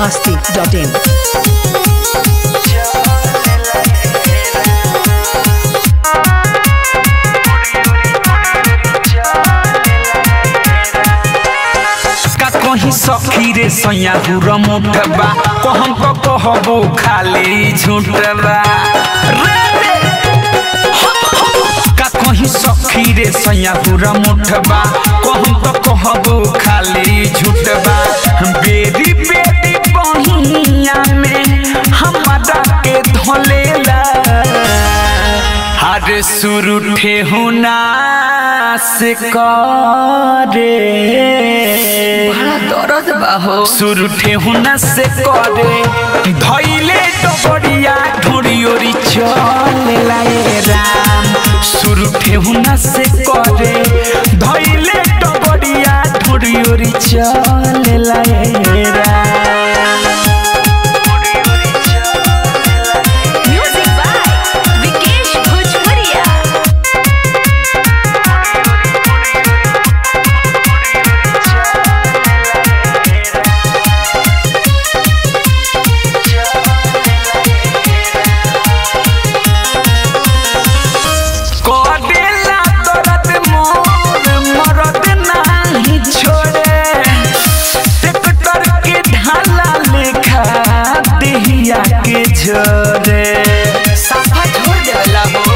masti.in. का कहीं सखी रे सैया हुर मुठबा कहम क कहबो खाली झूठबा रे रे का कहीं सखी रे सैया हुर मुठबा कहम क कहबो खाली झूठबा बेरी बेरी बहिया में हमारा के धलेला हर सुर ठेहुना से करे बड़ा दर्द बा हो सुर ठेहुना से करे धैले डबरिया ढोरी ओरी चले लाए राम सुर ठेहुना से करे धैले डबरिया ढोरी ओरी चले लाए राम म्यूजिक बाय विकेश भोजपुरिया करेला दर्द मोर मरद नाही छोड़े ट्रैक्टर के ढाला लेखा देहिया के झोरे साफा छोड़ देवला हो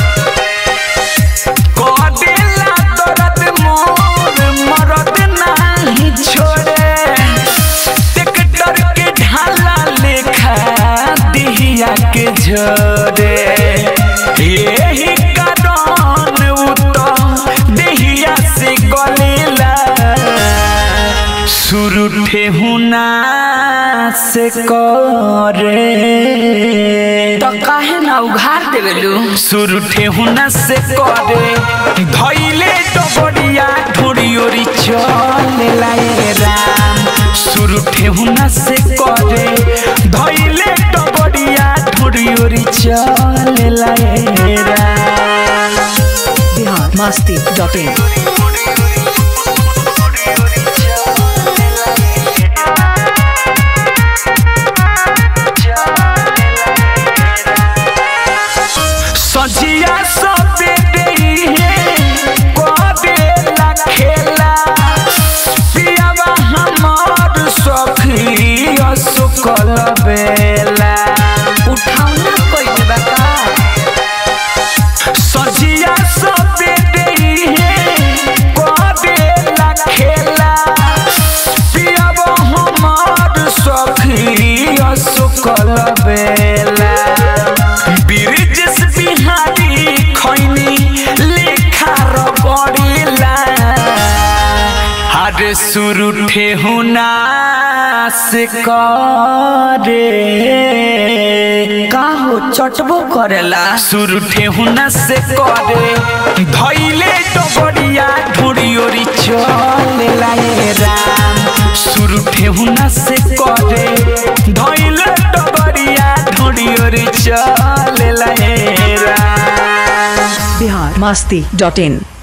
करेला दर्द मोर मरद नाही छोड़े ट्रैक्टर के ढाला लेखा देहिया के झोरे यही कारण उतर देहिया से गलेला शुरू ठेहुना से करे तो काहे ना उघार देवेलू शुरू ठेहुना से करे धैले डबरिया ढोरी ओरी चले लाए राम शुरू ठेहुना से करे धैले डबरिया ढोरी ओरी चले लाए राम Bihar masti.in. सजिया सबे देहे कबे ला खेला पियावा हमार सखी असुकल बेला उठाओ ना कोई बा का सजिया सबे देहे कबे ला खेला पियावा हमार सखी असुकल बेला बिरजस बिहारी खैनी लेखा र बढेला हर सुरु ठेहुना से करे का हो चटबो करेला सुरु ठेहुना से करे धैले डबरिया ढोरी ओरी चले लाए राम सुरु ठेहुना से करे धैले डबरिया ढोरी ओरी चले लाए राम Bihar masti.in.